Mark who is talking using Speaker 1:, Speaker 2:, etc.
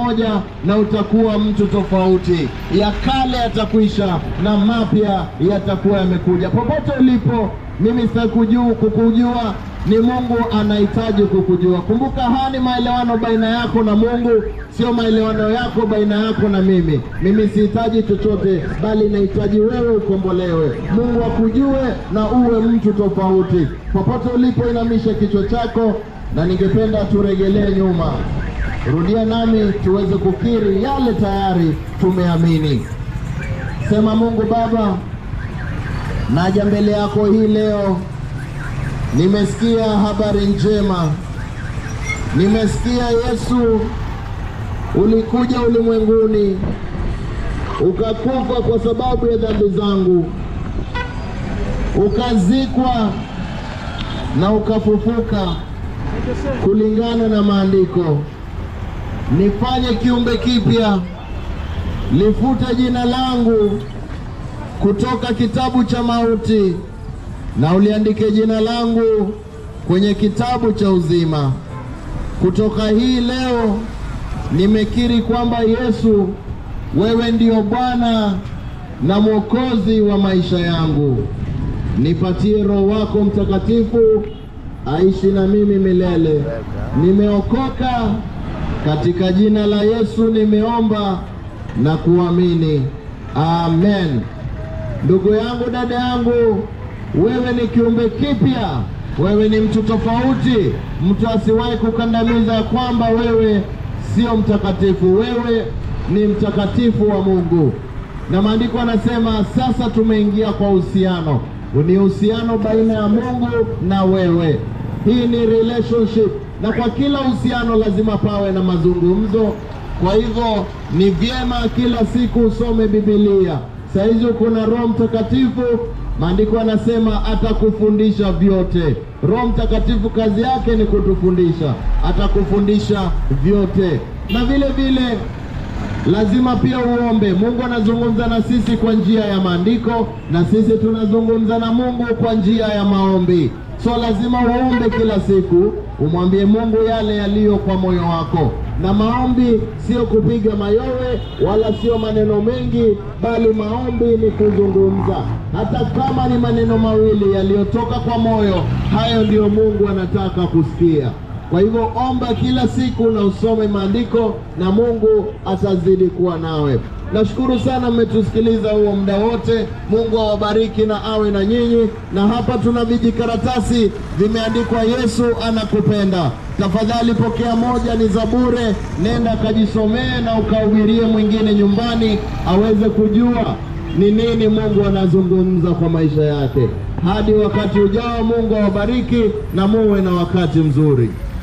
Speaker 1: moja na utakuwa mtu tofauti. Ya kale yatakwisha na mapya yatakuwa yamekuja. Popote ulipo, mimi sitakujua kukujua ni Mungu anahitaji kukujua. Kumbuka, haya ni maelewano baina yako na Mungu, sio maelewano yako baina yako na mimi. Mimi sihitaji chochote, bali nahitaji wewe ukombolewe, Mungu akujue na uwe mtu tofauti. Popote ulipo, inamisha kichwa chako, na ningependa turegelee nyuma. Rudia nami tuweze kukiri yale tayari tumeamini. Sema, Mungu Baba, naja mbele yako hii leo Nimesikia habari njema, nimesikia Yesu ulikuja ulimwenguni ukakufa kwa sababu ya dhambi zangu, ukazikwa na ukafufuka kulingana na maandiko. Nifanye kiumbe kipya, lifute jina langu kutoka kitabu cha mauti na uliandike jina langu kwenye kitabu cha uzima. Kutoka hii leo nimekiri kwamba Yesu, wewe ndio Bwana na Mwokozi wa maisha yangu. Nipatie Roho wako Mtakatifu aishi na mimi milele. Nimeokoka katika jina la Yesu, nimeomba na kuamini, amen. Ndugu yangu, dada yangu wewe ni kiumbe kipya, wewe ni mtu tofauti. Mtu asiwahi kukandamiza kwamba wewe sio mtakatifu. Wewe ni mtakatifu wa Mungu, na maandiko anasema sasa tumeingia kwa uhusiano. Ni uhusiano baina ya Mungu na wewe. Hii ni relationship, na kwa kila uhusiano lazima pawe na mazungumzo. Kwa hivyo ni vyema kila siku usome Biblia. Saa hizi kuna Roho Mtakatifu Maandiko anasema atakufundisha vyote. Roho Mtakatifu kazi yake ni kutufundisha, atakufundisha vyote. Na vile vile lazima pia uombe. Mungu anazungumza na sisi kwa njia ya maandiko, na sisi tunazungumza na Mungu kwa njia ya maombi. So lazima uombe kila siku, umwambie Mungu yale yaliyo kwa moyo wako. Na maombi sio kupiga mayowe wala sio maneno mengi, bali maombi ni kuzungumza. Hata kama ni maneno mawili yaliyotoka kwa moyo, hayo ndiyo Mungu anataka kusikia. Kwa hivyo omba kila siku na usome maandiko na Mungu atazidi kuwa nawe. Nashukuru sana mmetusikiliza huo muda wote. Mungu awabariki na awe na nyinyi. Na hapa tuna vijikaratasi vimeandikwa Yesu anakupenda. Tafadhali pokea moja, ni za bure. Nenda kajisomee na ukahubirie mwingine nyumbani aweze kujua ni nini Mungu anazungumza kwa maisha yake. Hadi wakati ujao, Mungu awabariki na muwe na wakati mzuri.